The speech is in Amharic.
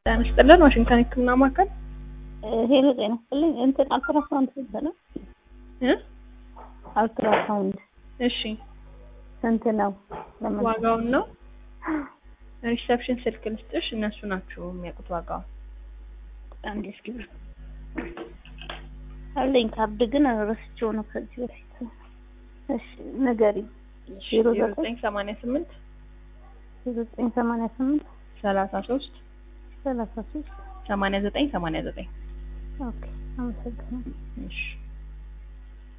ጤና ይስጥልን ዋሽንግተን ህክምና ማዕከል ሄሎ ጤና ይስጥልኝ። እንትን አልትራሳውንድ ስንት ነው? እ አልትራሳውንድ እሺ ስንት ነው? ለምን ዋጋውን ነው ሪሰፕሽን ስልክ ልስጥሽ እነሱ ናቸው የሚያውቁት ዋጋውን አንድ እስኪ ብር አለኝ ካርድ ግን ረስቼው ነው ከዚህ በፊት። እሺ ንገሪኝ። ዜሮ ዜሮ ዘጠኝ ዘጠኝ ሰማንያ ስምንት ዘጠኝ ሰማንያ ስምንት ሰላሳ ሶስት ሰላሳ ሶስት ሰማንያ ዘጠኝ ሰማንያ ዘጠኝ ኦኬ አመሰግናለሁ። እሺ